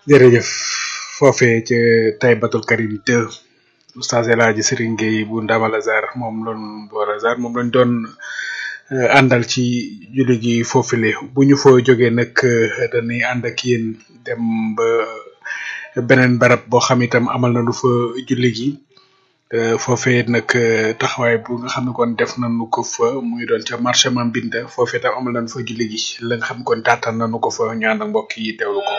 jërëjëf foofee ca Taybatul Karim 2 oustaz El Hadji Serigne Gueye bu Ndamal Azar moom loon boor Azar moom lañ doon àndal ci julli gi foofule bu ñu fa jógee nag dañuy ànd ak yéen dem ba beneen barab boo xam itam amal na lu fa julli gi foofee nag taxawaay bu nga xam ne kon def nañu ko fa muy doon ca marché Mambinda foofee tam amal nañu fa julli gi la nga xam kon taataan nañu ko fa ñu ànd ak mbokk yi teewlu ko.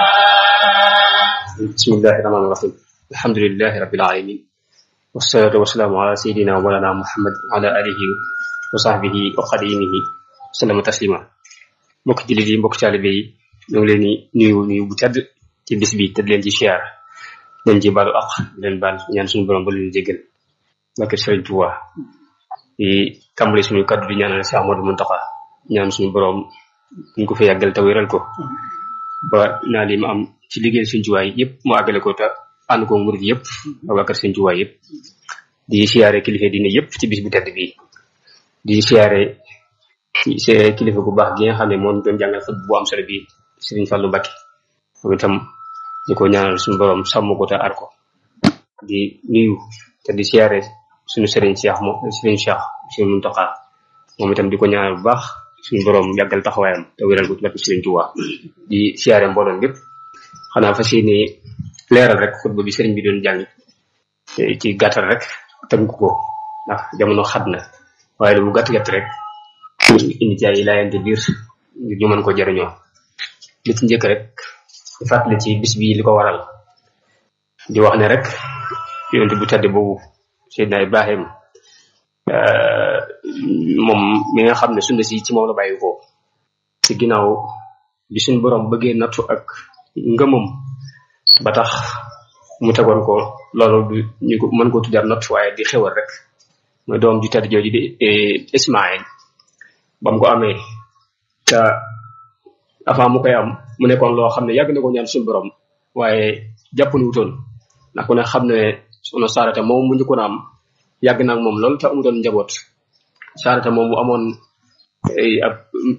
bismillahi rahmaani rahim alhamdulilahi rabbil alamin wassalatu wassalaamu ala sayidina wa mawlana muhammad wa ala alihi wa sahbihi wa qadimihi sallama taslima mbokk jullit yi mbokk taalibe yi ñu ngi leen di nuyu nuyu bu tedd ci bis bi te di leen ci siyaar leen ci baalu ak di leen baal ñaan suñu borom ba leen jéggal barke Sëriñ Tuuba di tàmbali suñu kaddu di ñaanal Cheikh Amadou Muntaxa ñaan suñu borom ñu ko fi yàggal te wéral ko ba naa li ma am ci liggéey Sëriñ Tuuba yëpp mu àggale ko te ànd ko murid yëpp ak waa kër Sëriñ Tuuba yëpp di siyaare kilifa diine yëpp ci bis bu tedd bi di siyaare ci kilifa bu baax gi nga xam ne moom doon jàngal xut bu am solo bi Sëriñ Fallu Mbàkke moom itam di ko ñaanal suñu borom sàmm ko te aar ko di nuyu te di siyaare suñu sëriñ Cheikh mo sëriñ Cheikh suñu Muntaxa moom itam di ko ñaanal bu baax suñu borom yàggal taxawaayam te wéral ko ci barke Sëriñ Tuuba di siyaare mbooloom yépp xanaa fas yéene leeral rek xutba bi sëriñ bi doon jàng ci gàttal rek tënk ko ndax jamono xat na waaye lu mu gàtt gàtt rek indi ci ay laayante biir ngir ñu mën ko jëriñoo li ci njëkk rek di fàttali ci bis bi li ko waral di wax ne rek yonent bu tedd boobu Seydina Ibrahim moom mi nga xam ne sunna si ci moom la bàyyi ko ci ginnaaw bi suñ borom bëggee nattu ak ngëmam ba tax mu tegoon ko loolu du ñu ko mën ko tuddar nattu waaye di xewal rek mooy doom ju tedd jooju di Ismaïl ba mu ko amee te avant mu koy am mu nekkoon loo xam ne yàgg na ko ñaan suñu borom waaye jàpp ni wutoon ndax ku ne xam ne sunu saarata moom mu njëkkoon a am yàgg na ak moom loolu te amutoon njaboot saarata moom bu amoon ab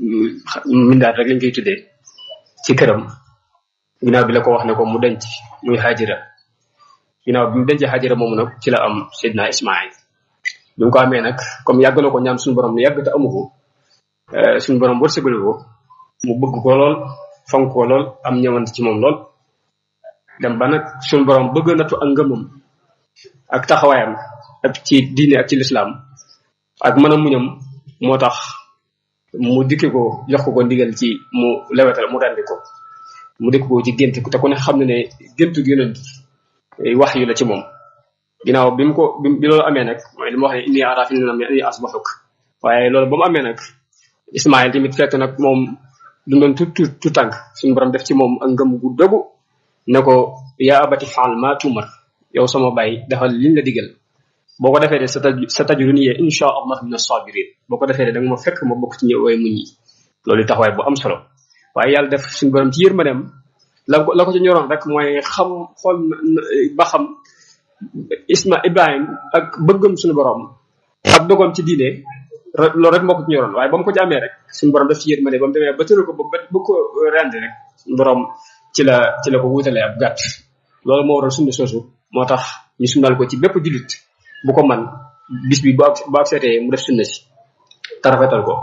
mindaat rek lañ koy tuddee ci këram ginnaaw bi la ko wax ne ko mu denc muy xaajira ginnaaw bi mu denc xaajira moomu nag ci la am Seydina Ismaïl bi mu ko amee nag comme yàgg na ko ñaan suñu borom yàgg te amu ko suñu borom wërsëgal ko mu bëgg ko lool fonk ko lool am ñëwant ci moom lool dem ba nag suñu borom bëgg natu ak ngëmam ak taxawaayam ak ci diine ak ci lislaam ak mën a muñam moo tax mu dikki ko jox ko ko ndigal ci mu lewetal mu rendi ko mu dikk ko ci gént te ku ne xam ne ne géntu yonent wax yu la ci moom ginnaaw bi mu ko bi loolu amee nag mooy li ma wax ne inni ara fi nam inni asbaxuk waaye loolu ba mu amee nag Ismaïl tamit fekk nag moom dundoon tu tu tu tànk suñu borom def ci moom ak ngëm gu dogu ne ko yaa abati faal maa tuumar yow sama baay defal liñ la digal boo ko defee de sa taj sa tajuruni insha allah min as-sabirin boo ko defee de da nga ma fekk ma bokk ci ñëw way muñ yi loolu taxawaay bu am solo waaye yàlla def suñu borom ci yërmandeem la ko la ko ci ñoroon rek mooy xam xool ba xam Isma Ibrahim ak bëggam suñu borom ak dogoom ci diine loolu rek moo ko ci ñoroon waaye ba mu ko ci amee rek suñu borom daf ci yërmande ba mu demee ba tëral ko ba ba ko rendi rek suñu borom ci la ci la ko wutalee ab gàtt loolu moo waral sunna soosu moo tax ñu sunnal ko ci bépp jullit bu ko man bis bi bu ak bu ak seetee mu def sunna si te rafetal ko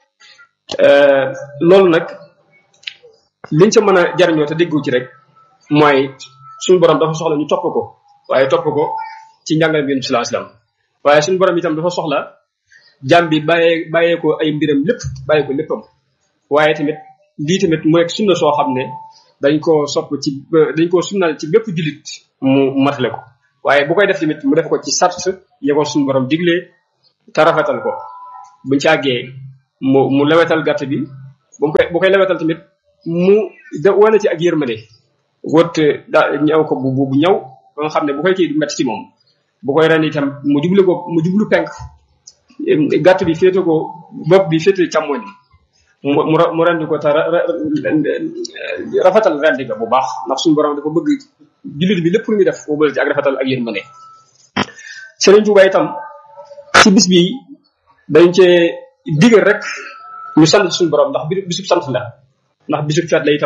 loolu nag liñ ca mën a jariñoo te déggu ci rek mooy suñu borom dafa soxla ñu topp ko waaye topp ko ci njàngale bi sallallahu alayhi wasallam waaye suñu borom itam dafa soxla jàmm bi bàyyee bàyyee ko ay mbiram lépp bàyyee ko léppam waaye tamit lii tamit mu nekk sunna soo xam ne dañ koo sopp ci dañ koo sunnal ci bépp jullit mu matale ko waaye bu koy def tamit mu def ko ci sart ya ko suñu borom diglee te rafetal ko buñ ci àggee mu mu lewetal gàtt bi bu koy bu koy lewetal tamit mu da wane ci ak yërmande wët da ñaw ko bu bu ñaw ba nga xam ne bu koy kii du metti ci moom bu koy ren itam mu jublu ko mu jublu penk gàtt bi féete ko bopp bi féete càmmoñ mu mu mu rendi ko te rafetal rendi ga bu baax ndax suñu borom dafa bëgg jullit bi lépp lu muy def mu bële ci ak rafetal ak yërmande Sëriñ Tuuba itam ci bis bi dañ cee digal rek ñu sant suñu borom ndax bisub sant la ndax bisub feet la itam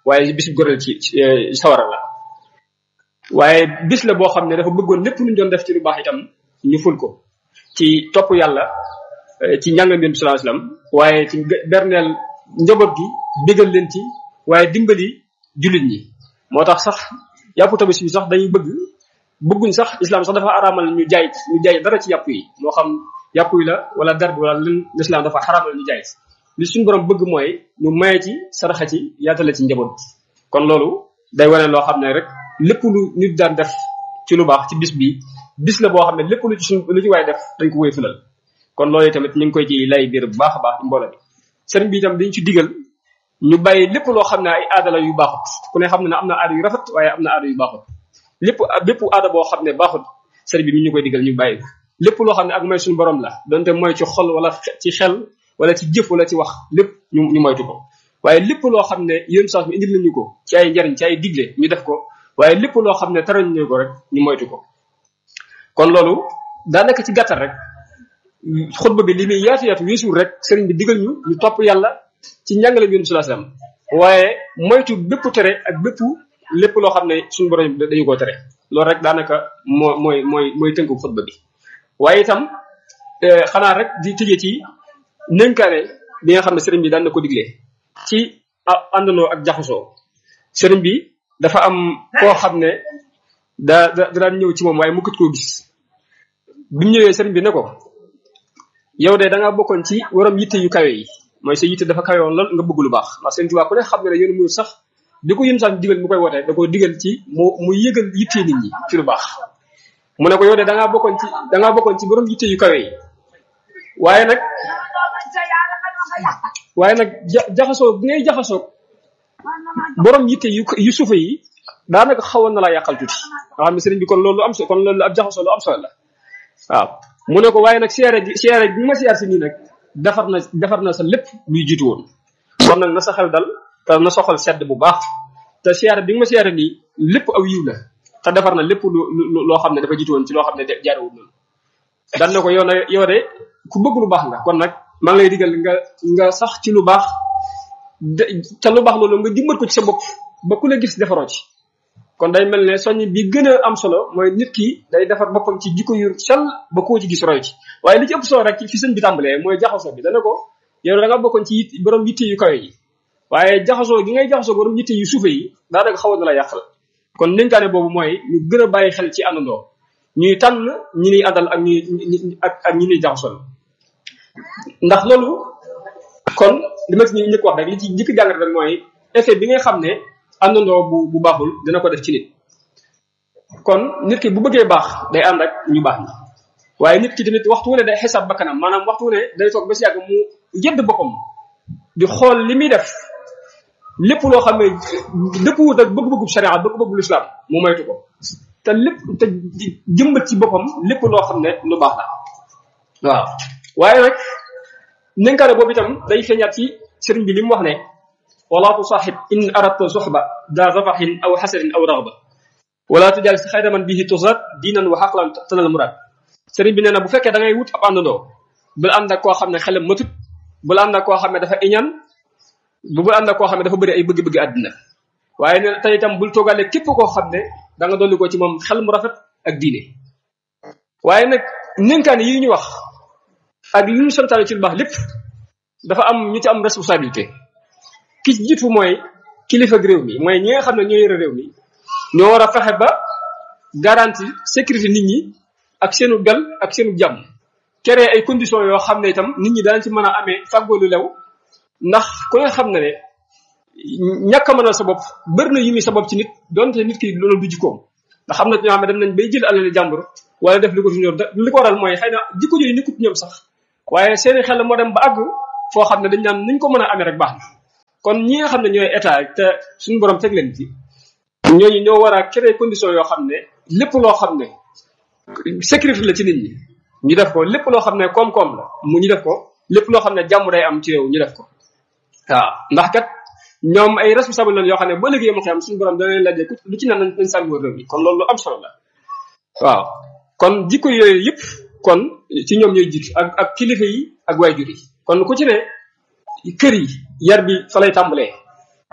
waaye bis bu goreel ci sawara la waaye bis la boo xam ne dafa bëggoon lépp lu ñu doon def ci lu baax itam ñu ful ko ci topp yàlla ci njàngam yonent sallallahu alayhi wasallam waaye ci berneel njaboot gi bégal leen ci waaye dimbali jullit ñi moo tax sax yàpp tabaski bi sax dañuy bëgg bëgguñ sax islam sax dafa araamal ñu jaay ñu jaay dara ci yàpp yi moo xam yàpp yi la wala dara wala len l'islam dafa xaraamal ñu jaay li suñu borom bëgg mooy ñu maye ci saraxa ci yaatale ci njaboot kon loolu day wane loo xam ne rek lépp lu nit daan def ci lu baax ci bis bi bis la boo xam ne lépp lu ci suñ lu ci waay def dañ ko koy fulal kon loolu tamit ñu ngi koy ci lay biir bu baax a baax ci mbooloo bi sëriñ bi itam dañ ci digal ñu bàyyi lépp loo xam ne ay aada la yu baaxut ku ne xam ne ne am na aada yu rafet waaye am na aada yu baaxut lépp bépp aada boo xam ne baaxut sëriñ bi mi ñu koy digal ñu bàyyi ko lépp loo xam ne ak mooy suñu borom la donte mooy ci xol wala ci xel wala ci jëf wala ci wax lépp ñu ñu moytu ko waaye lépp loo xam ne yéen sax mi indil nañu ko ci ay njariñ ci ay digle ñu def ko waaye lépp loo xam ne tarañ ñu ko rek ñu moytu ko kon loolu daanaka ci gàttal rek xutba bi li muy yaatu yaatu weesuul rek sëriñ bi digal ñu ñu topp yàlla ci njàngale bi yonent sallallahu alayhi wasallam waaye moytu bépp tere ak bépp lépp loo xam ne suñu borom dañu koo tere loolu rek daanaka moo mooy mooy mooy tënku xutba bi waaye itam xanaa rek di tëjee ci nënkaane bi nga xam ne sëriñ bi daan na ko diglee ci àndandoo ak jaxasoo sëriñ bi dafa am koo xam ne da da daan ñëw ci moom waaye mu kët koo gis bi mu ñëwee sëriñ bi ne ko yow de da ngaa bokkoon ci waram yitte yu kawe yi mooy sa yitte dafa kawe woon lool nga bëgg lu baax ndax sëriñ Tuubaa ku ne xam ne ne yoonu mu sax di ko yën sax digal mu koy wootee da ko digal ci mu mu yëgal yitte nit ñi ci lu baax mu ne ko yow de da ngaa bokkoon ci da ngaa bokkoon ci borom yitte yu kawe yi waaye nag waaye nag ja jaxasoo bi ngay jaxasoo borom yitte yu yu suufe yi daanaka xawoon na laa yàqal tuuti nga xam ne sëriñ bi kon loolu am so kon loolu ab jaxasoo lu am solo la waaw mu ne ko waaye nag seere gi seere bi ma siyaar si nii nag defar na defar na sa lépp luy jiitu woon kon nag na sa xel dal te na soxal sedd bu baax te siyaare bi nga ma siyaare nii lépp aw yiw la te defar na lépp lu loo xam ne dafa jiitu woon ci loo xam ne jaarewul noonu dal ne ko yow na yow de ku bëgg lu baax nga kon nag maa ngi lay digal nga nga sax ci lu baax te lu baax loolu nga dimbat ko ci sa bopp ba ku la gis defaroo ci kon day mel ne soññ bi gën a am solo mooy nit ki day defar boppam ci jikko yu sell ba koo ci gis roy ci waaye li ci ëpp solo rek ci fi sëñ bi tàmbalee mooy jaxasoo bi dana ko yow da nga bokkoon ci borom yitte yu kawe yi waaye jaxasoo gi ngay jaxasoo borom yitte yu suufe yi daanaka xawoon na la yàqal kon dénkaane boobu mooy ñu gën a bàyyi xel ci àndandoo ñuy tànn ñi ñuy àndal ak ñuy ak ak ñi ñuy jaxasoo ndax loolu kon li ma ci njëkk wax rek li ci njëkk jàngat rek mooy effet bi nga xam ne àndandoo bu bu baaxul dina ko def ci nit kon nit ki bu bëggee baax day ànd ak ñu baax ñi waaye nit ki tamit waxtu wu ne day xesab bakkanam maanaam waxtu wu ne day toog ba si yàgg mu yedd boppam di xool li muy def lépp loo xam ne dëppwut ak bëgg-bëggub sharia bëgg-bëggub lislaam mu moytu ko te lépp te jëmbat ci boppam lépp loo xam ne lu baax la waaw waaye nag nenkaane boobu itam day feeñaat ci sëriñ bi li mu wax ne wala tusaaxib in aradta suxba daa zafaxin aw xasarin aw raxba wala tujal si xayra man bihi tusat diinan wa xaqlan tanal murad sëriñ bi nee na bu fekkee da ngay wut ab àndandoo bul ànd ak koo xam ne xelam matut bul ànd ak koo xam ne dafa iñaan bu bul ànd ak koo xam ne dafa bëri ay bëgg-bëgg àddina waaye nee na tey itam bul toogaale képp koo xam ne da nga dolli ko ci moom xel mu rafet ak diine waaye nag nenkaane yi ñu wax ak li ñu santaane ci lu baax lépp dafa am ñu ci am responsabilité ki ci jiitu mooy kilifa réew mi mooy ñi nga xam ne ñoo yore réew mi ñoo war a fexe ba garantie sécurité nit ñi ak seenu dal ak seenu jàmm créer ay conditions yoo xam ne itam nit ñi daan ci mën a amee fàggoo lu lew ndax ku nga xam ne ne ñàkk a mënal sa bopp bëri na yu muy sa bopp ci nit donte nit ki loolu du jikkoom ndax xam na ñoo xam ne dem nañ bay jël alali jàmbur wala def li ko ñor li ko waral mooy xëy na jikko yooyu nekkut ñoom sax waaye seeni xel moo dem ba àgg foo xam ne dañ naan niñ ko mën a amee rek baax na kon ñi nga xam ne ñooy état te suñu borom teg leen ci ñooñu ñoo war a créer condition yoo xam ne lépp loo xam ne sécurité la ci nit ñi ñu def ko lépp loo xam ne koom-koom la mu ñu def ko lépp loo xam ne jàmm day am ci réew ñu def ko waaw ndax kat ñoom ay responsable lañ yoo xam ne ba léegi yama xam suñu borom dana leen laajee lu ci naan nañ nañ sàmm réew mi kon loolu lu am solo la waaw kon jikko yooyu yëpp kon ci ñoom ñooy jiitu ak ak kilifa yi ak waajur yi kon ku ci ne kër yi yar bi fa lay tàmbalee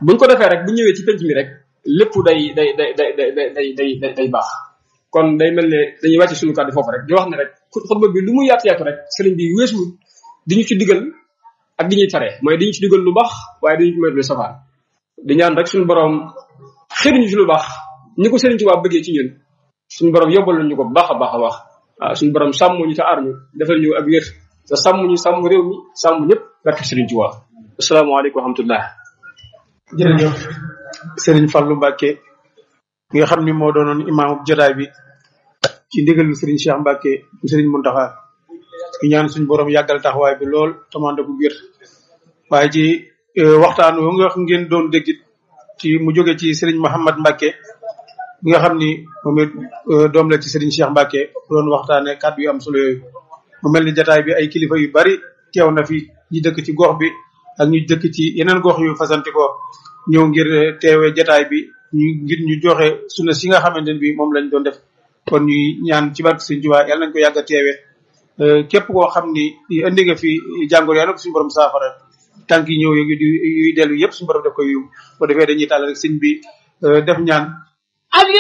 buñ ko defee rek bu ñëwee ci penc mi rek lépp day day day day day day day day day baax kon day mel ne dañuy wàcc suñu kàddu foofu rek di wax ne rek xutba bi lu mu yaatu yaatu rek sëriñ bi weesu di ñu ci digal ak di ñuy tere mooy di ñu ci digal lu baax waaye di ñu ci moytu lu safaan di ñaan rek suñu borom xëy ñu ci lu baax ñi ko sëriñ Tuubaa bëggee ci ñun suñu borom yobbal ñu ko bu baax a baax a baax waaw suñu borom sàmm ñu te aar ñu defal ñu ak wér te sàmm ñu sàmm réew mi sàmm ñëpp barke sëriñ Tuubaa asalaamaaleykum wa rahmatullah jërëjëf Serigne Fallou Mbacke mi nga xam ni moo doonoon imaamu jotaay bi ci ndigalu Serigne Cheikh Mbacke Serigne Mountakha ñu ñaan suñu borom yàggal taxawaay bi lool tamande bu gër waaye ci waxtaan wo nga xam ngeen doon dégg ci mu jóge ci Serigne Mouhamad Mbacke mi nga xam ni moom it doom la ci Serigne Cheikh Mbacke doon waxtaane kàddu yu am solo yooyu mu mel ni jotaay bi ay kilifa yu bari teew na fi ñi dëkk ci gox bi ak ñu dëkk ci yeneen gox yu fasanti ko ñëw ngir teewee jataay bi ñu ngir ñu joxe sunna si nga xamante ne bi moom lañ doon def kon ñuy ñaan ci barke Sëñ Tuubaa yàlla nañ ko yàgg a teewee képp koo xam ni indi nga fi jàngoro yàlla ko suñu borom saafara tànk yi ñëw yu yuy dellu yëpp suñu borom def ko yiw bu defee dañuy tàll rek sëñ bi def ñaan